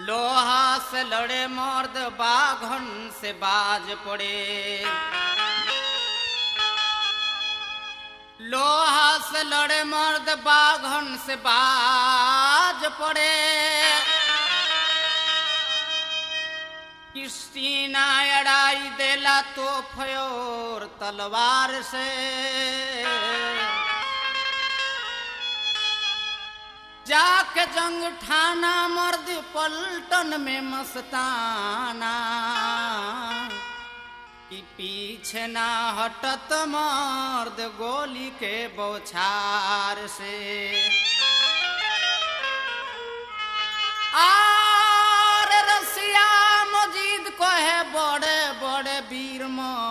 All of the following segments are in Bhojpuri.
लोहा से लड़े मर्द बाघन से बाज पड़े लोहा से लड़े मर्द बाघन से बाज पड़े क्रिस्टीना अड़ाई देला तो फ्योर तलवार से जाके जंग ठाना मर्द पलटन में मस्ताना कि पीछे ना हटत मर्द गोली के बौछार से आर रसिया मजीद को है बड़े बड़े वीर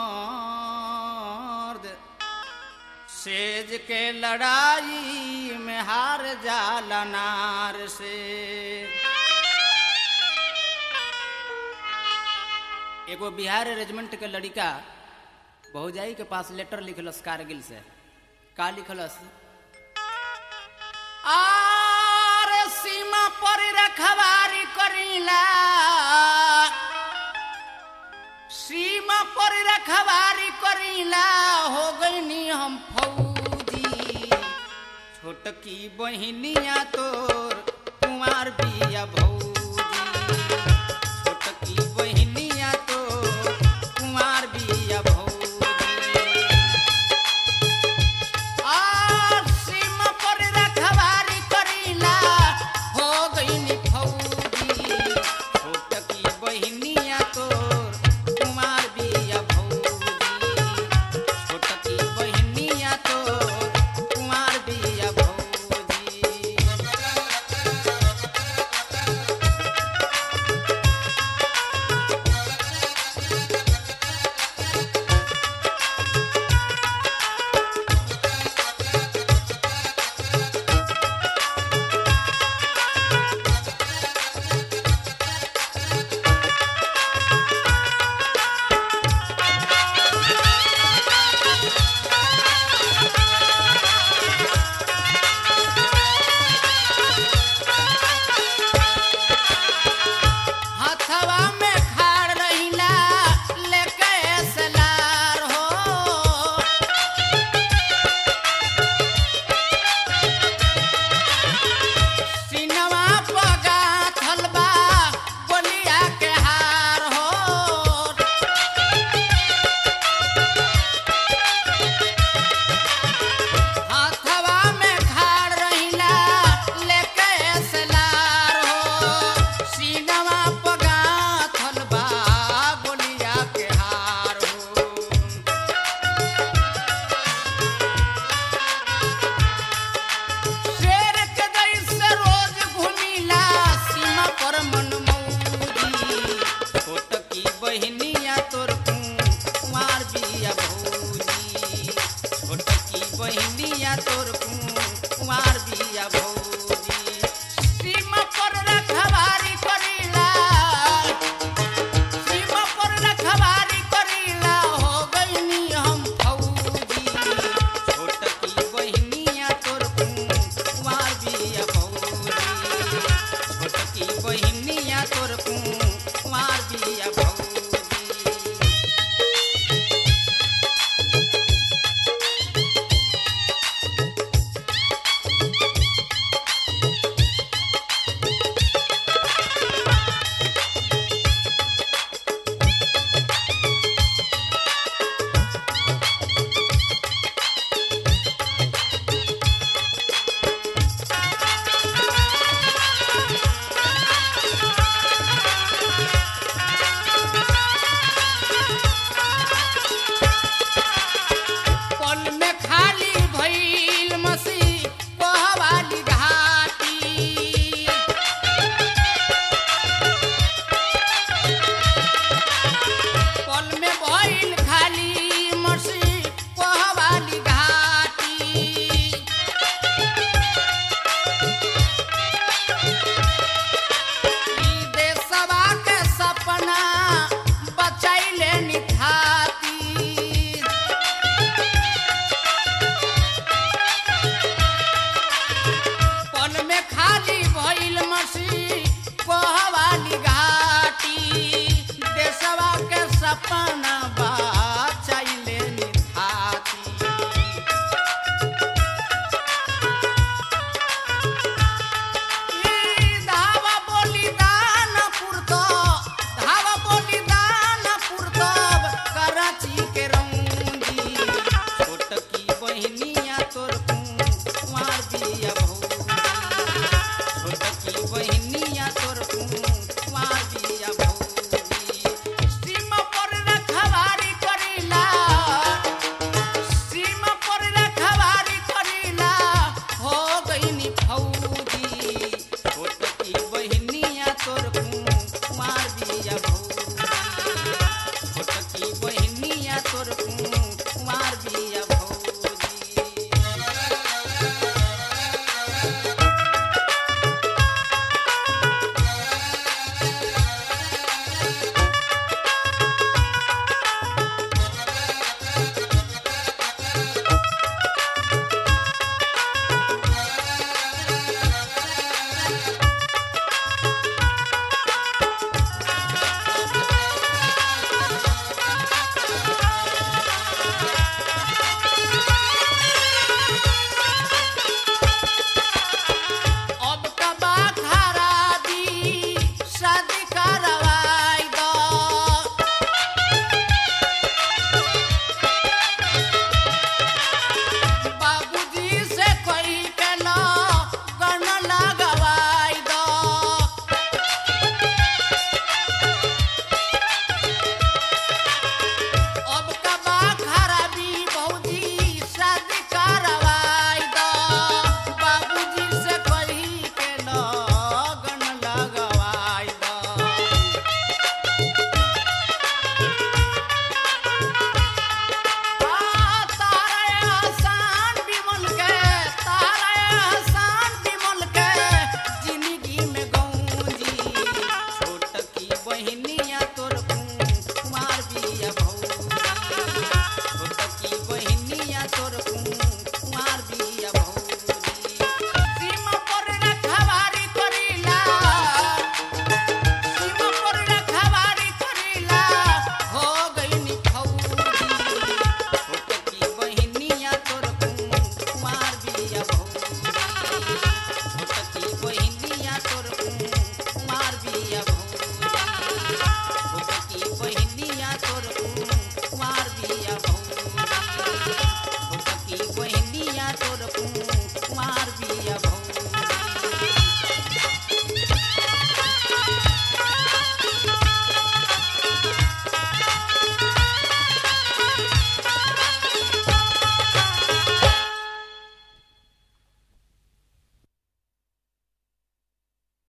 मर्द सेज के लड़ाई में हार जाला नार से एगो बिहार रेजिमेंट के लड़िका बहुजाई के पास लेटर लिखलस कारगिल से का लिखलस आर सीमा पर रखवारी करीला सीमा पर रखवारी करीला हो गईनी हम फौजी छोटकी बहिनिया तोर कुमार बिया भौजी छोटकी बहिनिया तोर कुमार बिया भौजी आर सीमा पर रखवारी करीला हो गईनी फौजी छोटकी बहिनिया तोर कुमार बिया भौजी छोटकी बहिनिया तोर कुमार बिया भौजी हथवा में खाड़ रहिला लेके सलार हो सिनवा पगा थलबा बोलिया के हार हो हाथवा में खाड़ रहिला लेके सलार हो सीनवा पगा थलबा बोलिया के हार हो शेर के जैसे रोज घुमिला सीमा पर मन मौजी छोटकी बहिनिया तोर कुमार बिया भौजी छोटकी बहिनिया तोर कुमार बिया भौजी सीमा पर रखवारी करीला सीमा पर रखवारी करीला हो गईनी हम फौजी छोटकी बहिनिया तोर कुमार बिया भौजी छोटकी बहिनिया तोर कुमार बिया भौजी अपना